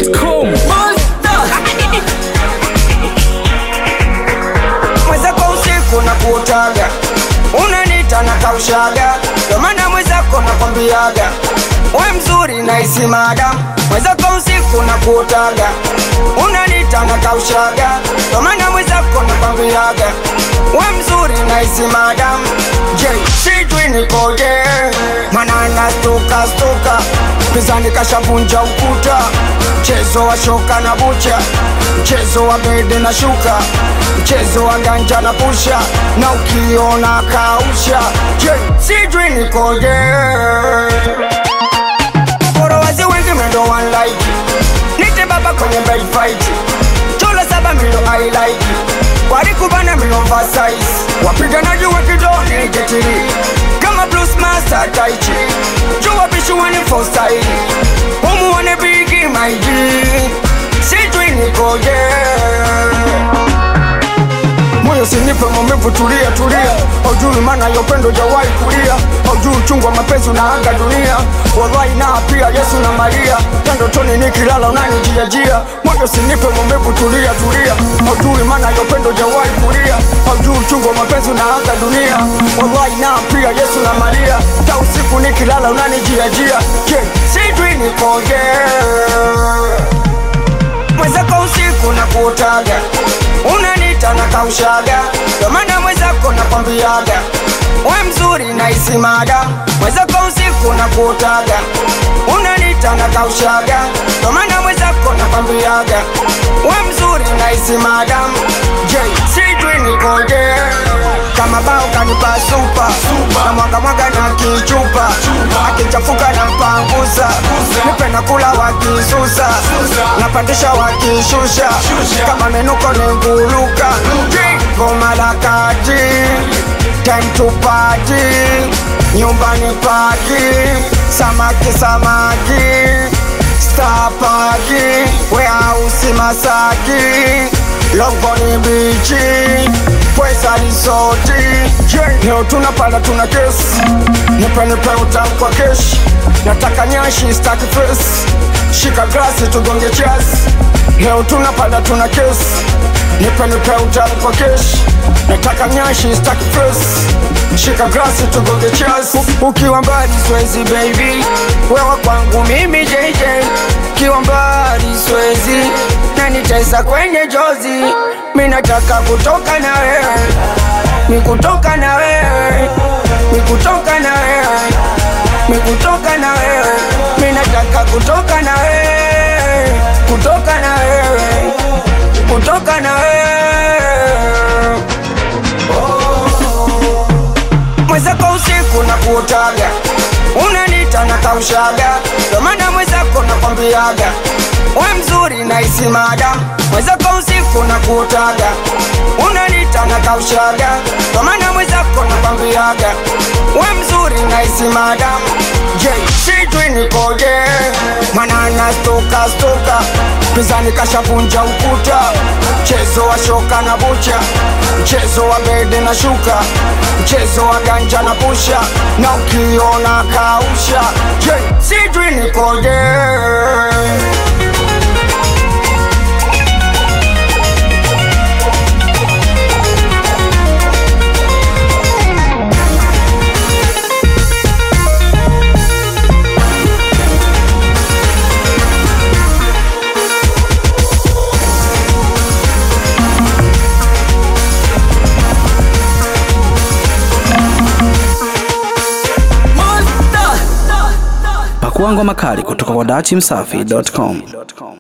dachimsafi.com mwenzako usiku na kuotaga unanita na kaushaga ndo maana mwenzako nakwambiaga we mzuri na isimada mwenzako usiku na kuotaga unanita na kaushaga ndo maana mwenzako nakwambiaga we mzuri na isimada je sijui nikoje mana nastuka stuka pizani kashavunja ukuta mchezo wa shoka na bucha mchezo wa bede na shuka mchezo wa ganja na pusha na ukiona kausha je sijui nikoje forowazi wengi mendo one like nite baba kwenye bed fight chula saba milo I like warikubana milo oversize wapiganaji wa kidoni jetiri kama blues master taichi jua bishuani for style umuone bigi my G sijui nikoje moyo sinipe maumivu, tulia tulia, haujui maana ya upendo jawahi kulia, haujui uchungu wa mapenzi unaanga dunia, wallahi na pia Yesu na Maria, na ndotoni nikilala unanijiajia, moyo sinipe maumivu, tulia tulia, haujui maana ya upendo jawahi kulia, haujui uchungu wa mapenzi unaanga dunia, wallahi na pia Yesu na Maria, ta usiku nikilala unanijiajia, je, sijui nikoje mwenzako usiku na kuotaga unanita na kaushaga ndo maana mwenzako nakwambiaga we mzuri na isimada mwenzako usiku na kuotaga unanita na kaushaga ndo maana mwenzako nakwambiaga we mzuri na isimada je sijui nikoje kama bao kanipa supa na mwaga mwaga na kichupa akichafuka na mpangusa nipe na kula wakisusa napandisha wakishusha kama menuko ni nguluka goma la kati time to party nyumbani paki samaki samaki stapaki weausi masaki longoni bichi pwesa risoti leo tunapanda tuna kesi nipe nipe utamu kwa keshi nataka nyashi staki fesi shika glasi tugonge chasi leo tunapanda tuna kesi nipe nipe utamu kwa keshi nataka nyashi staki fesi shika glasi tugonge chasi ukiwa mbali swezi baby wewa kwangu mimi JJ ukiwa mbali swezi na nitesa kwenye jozi mi nataka kutoka na wewe mi kutoka na wewe mi kutoka na wewe mi kutoka na wewe mi nataka kutoka na wewe kutoka na wewe kutoka na wewe mwenzako usiku na kuotaga unanita na kaushaga ndo maana mwenzako nakwambiaga we mzuri na isimada mwenzako usiku na kuotaga unanita na kaushaga ndo maana mwenzako nakwambiaga we mzuri na isimada je sijui nikoje mana nastuka stuka pizani kashavunja ukuta mchezo wa shoka na bucha mchezo wa bede na shuka mchezo wa ganja na pusha na ukiona kausha je sijui nikoje pakuangwa makali kutoka kwa dachimsafi.com